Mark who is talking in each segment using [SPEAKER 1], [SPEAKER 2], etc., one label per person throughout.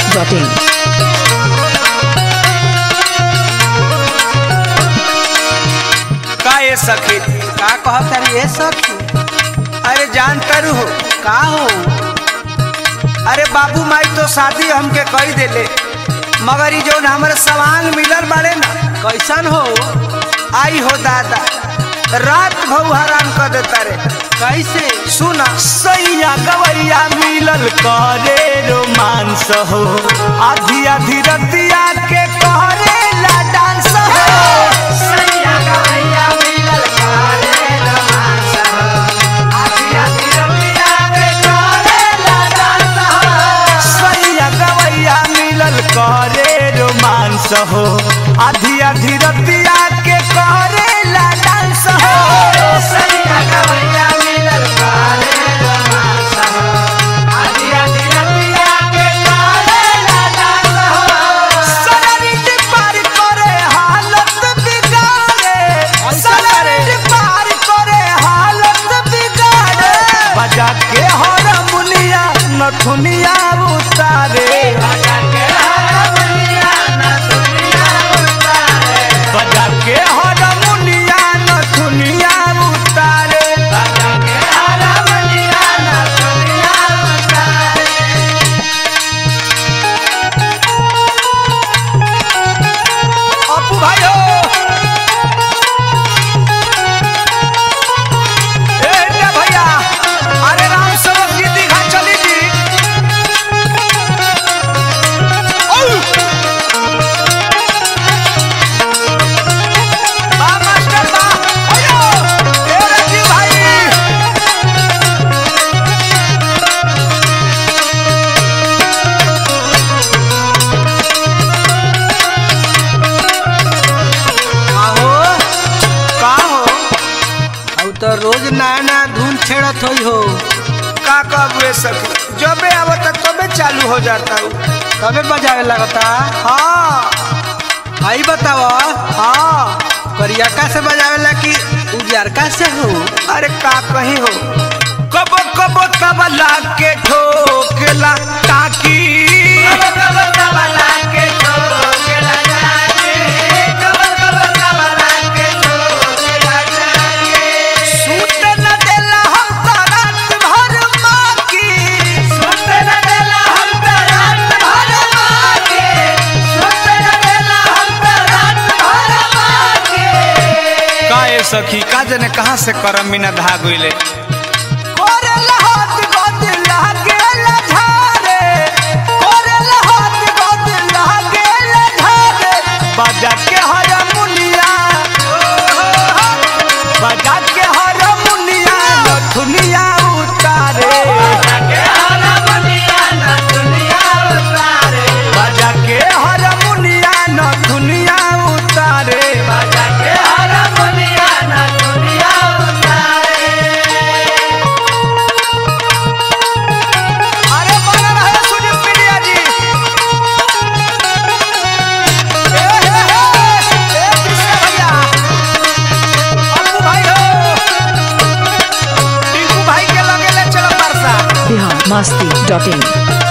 [SPEAKER 1] masti.in.
[SPEAKER 2] का ये सखी
[SPEAKER 3] का कहत तारी ए सखी
[SPEAKER 2] अरे जान करू हो
[SPEAKER 3] का हो
[SPEAKER 2] अरे बाबू माई तो शादी हमके कही देले मगर ई जौन हमरे सवांग मिलल बाड़े ना
[SPEAKER 3] कैसन हो
[SPEAKER 2] आई हो दादा रात भऊ हराम कर देता रे
[SPEAKER 3] कैसे
[SPEAKER 2] सुना सैया गवैया मिलल करे रोमांस हो आधी आधी रतिया के करे ला डांस हो सैया गवैया मिलल करे रोमांस हो आधी आधी रतिया के करे ला डांस हो सैया गवैया मिलल करे रोमांस हो आधी आधी रतिया के करे ला डांस हो सैया गवैया मिलल करे रोमांस हो आधी आधी रतिया के करे ला डांस हो सनरिट पार करे हालत बिगाड़े सनरिट पार करे हालत बिगाड़े बजा के हारमोनिया नथुनिया उतारे बजा के हारमोनिया नथुनिया उतारे बजा के हारमोनिया नथुनिया उतारे बजा के हारमोनिया नथुनिया उतारे अपू भाई हो ए इंडिया भैया अरे राम सेवक जी दीघा चली जी औ! बा मास्टर बा अयो ए रजी भाई
[SPEAKER 3] आहो
[SPEAKER 2] का हो
[SPEAKER 3] अब तो रोज नया नया धुन छेड़त होई हो
[SPEAKER 2] का कबे सखी जबे आवत तबे चालू हो जाता हूँ
[SPEAKER 3] तबे बजावे लगता
[SPEAKER 2] हाँ
[SPEAKER 3] आई बताव
[SPEAKER 2] हाँ
[SPEAKER 3] करियका से बजावेला कि उजियरका से हो
[SPEAKER 2] अरे का कहीं हो कबो कबो तबला के ठोकला ताकी सूत न देला हम त रात भर माकी। सूत न देला हम त रात भर माकी। सूत न देला हम त रात भर माकी। का ए सखी का जने कहाँ से करम बिना धागुले कोरेला हाथ गोद लागेला झारे कोरेला हाथ गोद लागेला झारे बजा के हारमोनिया बजा के हारमोनिया नथुनिया उतारे बजा के हारमोनिया नथुनिया उतारे बजा के हारमोनिया नथुनिया उतारे बजा के हारमोनिया नथुनिया उतारे अरे बना रहे सुनील पीड़िया जी ए हे हे ए कृष्ण भैया अप्पू भाई हो टिंकू भाई के लगे ले चलो परसा
[SPEAKER 1] Bihar masti.in.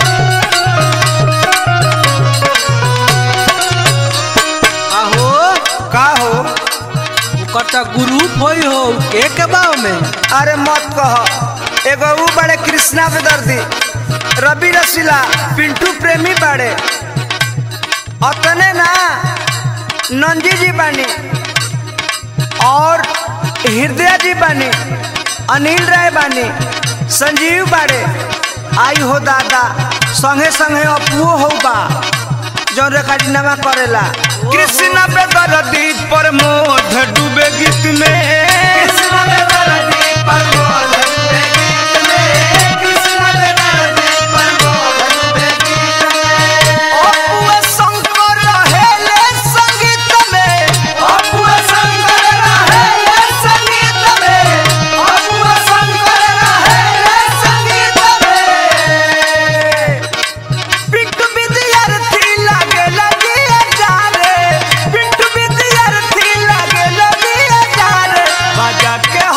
[SPEAKER 3] आहो
[SPEAKER 2] का हो
[SPEAKER 3] ओकर तो ग्रुप होई हो के के बाव में
[SPEAKER 2] अरे मत कह एगो ऊ बड़े कृष्णा पे दर्दी रवि रसीला पिंटू प्रेमी बड़े अतने ना नंजी जी बानी और हृदय जी बानी अनिल राय बानी संजीव बाड़े आई हो दादा संगे संगे अपुओ हो बा जौन रेखाडिनमा करेला कृष्ण पे दर्दी प्रमोद डूबे गीत में कृष्ण पे दर्दी प्रमोद डूबे गीत में कृष्ण पे दर्दी प्रमोद डूबे गीत में अपुआ शंकर रहेले संगीत में अपुआ शंकर रहेले संगीत में अपुआ शंकर रहेले संगीत में पिंटू विद्यार्थी लागे लगी जारे पिंटू विद्यार्थी लागे लगी जारे बजा के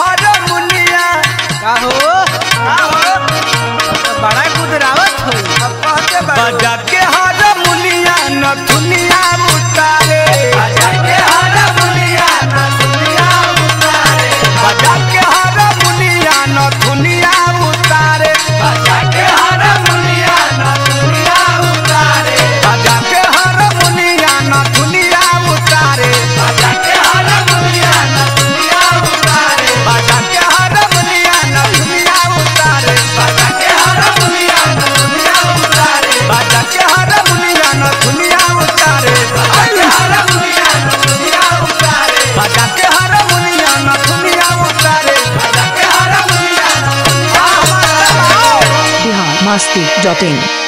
[SPEAKER 1] masti.in